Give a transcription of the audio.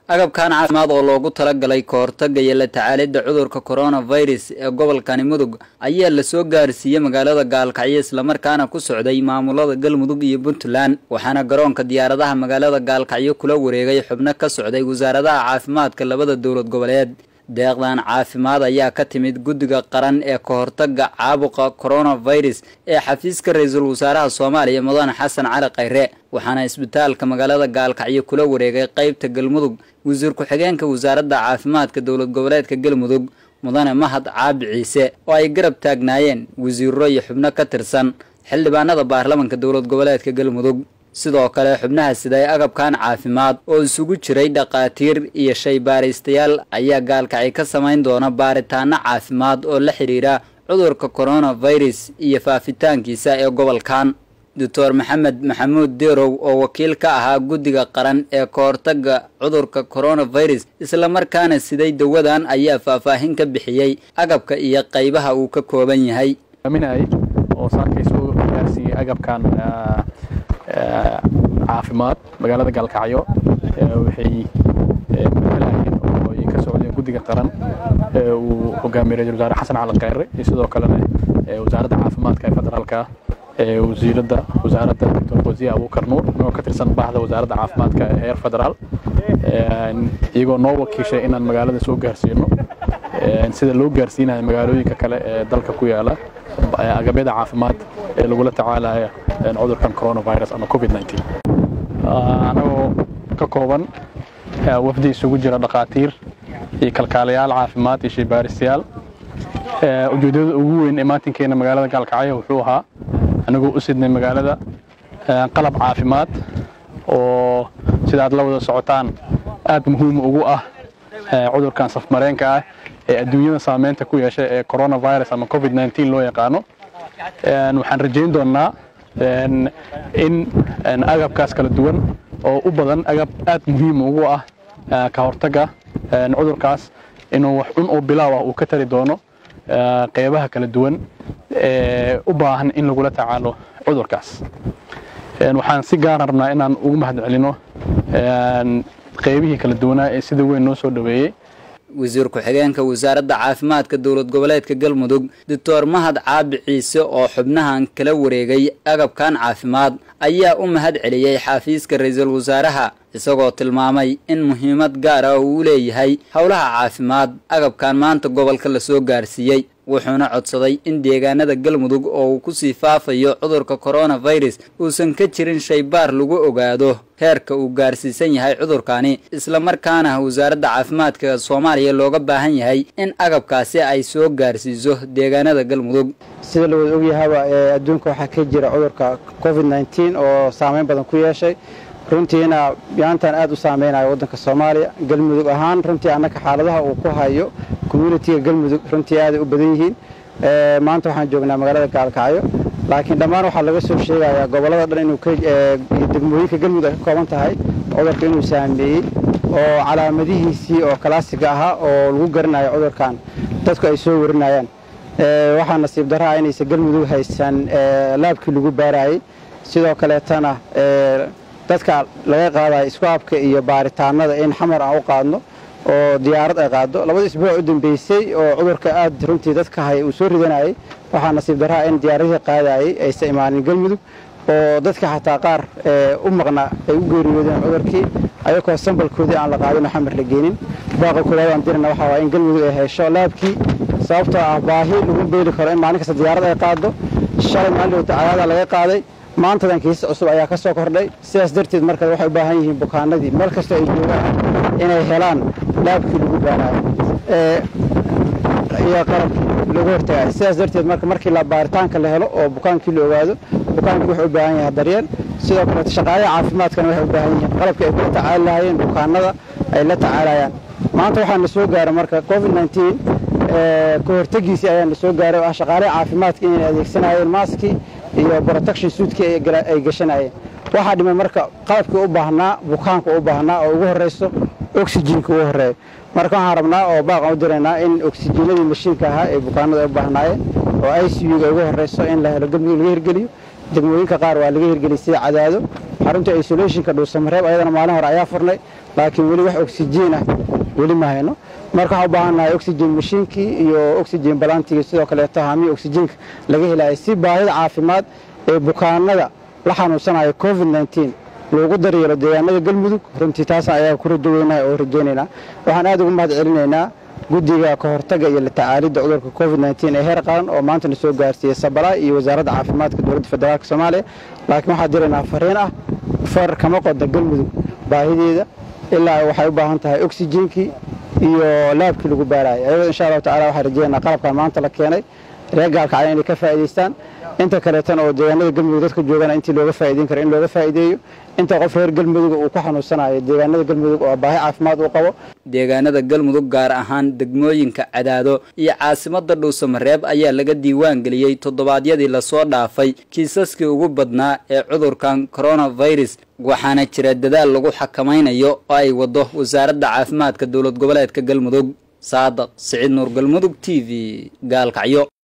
agabkan caafimaad oo loogu talagalay ka hortagga iyo la tacaalidda cudurka coronavirus ee gobolkani mudug ayaa lasoo gaarsiiyey magaalada gaalkacyo islamarkaana ku socday maamulada galmudug iyo puntland waxaana garoonka diyaaradaha magaalada gaalkacyo kula wareegay xubno ka socday wasaaradaha caafimaadka labada dowlad goboleed deeqdan caafimaad ayaa ka timid guddiga qaran ee ka hortagga caabuqa coronavirus ee xafiiska ra-iisul wasaaraha soomaaliya mudane xasan cali khayre waxaana isbitaalka magaalada gaalkacyo kula wareegay qeybta galmudug wasiir ku-xigeenka wasaaradda caafimaadka dowlad goboleedka galmudug mudane mahad caabi ciise oo ay garab taagnaayeen wasiiro iyo xubno ka tirsan xildhibaanada baarlamanka dowlad goboleedka galmudug sidoo kale xubnaha siday agabkan caafimaad oo isugu jiray dhakhaatiir iyo shaybaaristayaal ayaa gaalkacyo ka samayn doona baaritaano caafimaad oo la xidhiira cudurka coronavirus iyo faafitaankiisa ee gobolkan doctor maxamed maxamuud derow oo wakiil ka ahaa guddiga qaran ee ka hortagga cudurka coronavirus islamarkaana siday dawadan ayaa faahfaahin ka bixiyey agabka iyo qaybaha uu ka kooban yahay oo saakaysu gaarsiiyey agabkan caafimaad magaalada gaalkacyo waxay matalayeen oo ay ka socdeen guddiga qaran uu hogaamiyey ra-isul wasaare xasan cali khayre iyo sidoo kalena wasaaradda caafimaadka ee federaalka wasiiradda wasaaradda doctor wasiir abuukar nuur oo ka tirsan bahda wasaaradda caafimaadka ee heer federaal iyagoo noo wakiishay inaan magaalada soo gaarsiino sida loo gaarsiinayo magaalooyinka kale ee dalka ku yaala agabyada caafimaad ee lagula tacaalaya cudurkan coronavirus ama covid 19 anagoo ka kooban wafdi isugu jira dhakhaatiir iyo kalkaalayaal caafimaad iyo shaybaaristayaal ujeedada ugu weyn ee maatinkeena magaalada gaalkacyo wuxuu ahaa anagoo u sidnay magaalada qalab caafimaad oo sida aad la wada socotaan aad muhiim ugu ah cudurkan safmareenka ah ee adduunyada saameynta ku yeeshay ee coronavirus ama covid 19 loo yaqaano waxaan rajayn doonnaa in agabkaas kala duwan oo u badan agab aad muhiim ugu ah ka hortagga cudurkaas inuu wax cun oo bilaaw ah uu ka tari doono qeybaha kala duwan ee u baahan in lagula tacaalo cudurkaas waxaan si gaar rabnaa inaan ugu mahad celino qeybihii kala duwanaa ee sida weyn noo soo dhoweeyey wasiir ku-xigeenka wasaaradda caafimaadka dowlad goboleedka galmudug doctor mahad caabi ciise oo xubnahan kala wareegay agabkan caafimaad ayaa u mahad celiyey xafiiska ra-iisul wasaaraha isagoo tilmaamay in muhiimad gaar ah uu u leeyahay howlaha caafimaad agabkan maanta gobolka lasoo gaarsiiyey wuxuuna codsaday in deegaanada galmudug oo uu kusii faafayo cudurka coronavirus uusan ka jirin shaybaar lagu ogaado heerka uu gaarsiisan yahay cudurkani islamarkaana wasaaradda caafimaadka soomaaliya looga baahan yahay in agabkaasi ay soo gaarsiiso deegaanada galmudug sida la wada ogyahaba ee adduunka waxaa ka jira cudurka covid nneteen oo saameyn badan ku yeeshay runtiina yaantan aad u saameynayo waddanka soomaaliya galmudug ahaan runtii annaka xaaladaha uu ku hayo communitiga galmudug runtii aaday u badan yihiin maanta waxaan joognaa magaalada gaalkacyo laakiin dhammaan waxaa laga soo sheegayaa gobollada dhan inuu degmooyinka galmudug ay ka kooban tahay cudurka inuu saameeyey oo calaamadihiisii oo kalaasiga ahaa oo lagu garanayo cudurkan dadku ay soo warinayaan waxaa nasiib darraa inaysan galmudug haysan laabkii lagu baarayey sidoo kaleetana dadka laga qaadayo iskuabka iyo baaritaanada in xamar aan u qaadno oo diyaarad ay qaado labada isbuuc u dambeysay oo cudurka aad runtii dadka hay uu soo ridanayay waxaa nasiib darraa in diyaaradihii qaadayay aysan imaanin galmudug oo dadka xataa qaar u maqna ay u geeriyoodeen cudurkii ayagoo sambalkoodii aan la qaadin oo xamar la geenin baaqa kulaad aan dirana waxaa waaya in galmudug ay hesho laabkii sababtoo ah baahi lagu beeli karo in maalin kasta diyaarad ay qaado shalay maalin wata cadaada laga qaaday maantadan kiisas cusub ayaa ka soo kordhay sidaas darteed marka waxay u baahan yihiin bukaanadii meel kastoo ay joogaan inay helaan laabkii lagu baanayo iyo qalabkii lagu hortagayo sidaas darteed marka markii la baaritaanka la helo oo bukaankii la ogaado bukaankii wuxuu u baahan yahay daryeel sidoo kaleeto shaqaalaha caafimaadkana waxay u baahan yihiin qalabkii ay kula tacaali lahaayeen bukaanada ay la tacaalayaan maanta waxaa na soo gaaray marka covid nneteen ka hortegiisii ayaa na soo gaaray oo ah shaqaalaha caafimaadka inay adeegsanayeen maaskii iyo protection suitkii ay gashanayeen waxaa dhimay marka qalabkii u baahnaa bukaanka u baahnaa oo ugu horreyso oxyjiinka ugu horreeyo marka waxaan rabnaa oo baaqan u diraynaa in oxyjiinadii mashiinka ahaa ee bukaanada ay u baahnaayeen oo i c u-ga ugu horreyso in la helo galmudug laga hirgeliyo degmooyinka qaar waa laga hirgeliyay sida cadaado xarunta isolationka dhuusamareeb ayadana maalin hore ayaa furnay laakiin weli wax oksijiin ah weli ma hayno marka waxaan u baahannahay oxygen mashiinkii iyo oxygen balantigii sidoo kaleeto haamii oxygenka laga helaya si baahida caafimaad ee bukaanada la xanuunsanaya covid nteen loogu daryeelo deegaanada galmudug runtii taasa ayaa ku radoweynaha oo rajaynaynaa waxaan aad ugu mahad celinaynaa guddiga ka hortaga iyo la tacaalidda cudurka covid nteen ee heer qaran oo maantana soo gaarsiiyey sabala iyo wasaaradda caafimaadka dowladda federaalk soomaaliya laakiin waxaa diraynaa fariin ah far kama qoda galmudug baahideeda ilaa waxay u baahan tahay oxygenkii iyo laabkii lagu baarayay ayadoo insha allahu tacala waxaan rajaynaa qalabkan maanta la keenay reer gaalkacya inay ka faa'idaystaan inta kaleetana oo deegaanada galmudug dadka joogana intii looga faa'idayn karo in looga faa'ideeyo inta qof reer galmudug uu ku xanuunsanayo deegaanada galmudug oo baahi caafimaad uu qabo deegaanada galmudug gaar ahaan degmooyinka cadaado iyo caasimada dhuusamareeb ayaa laga diiwaan geliyey toddobaadyadii lasoo dhaafay kiisaskii ugu badnaa ee cudurkan coronavirus waxaana jira dadaal lagu xakamaynayo oo ay wado wasaaradda caafimaadka dowlad goboleedka galmudug saadaq siciid nuur galmudug t v gaalkacyo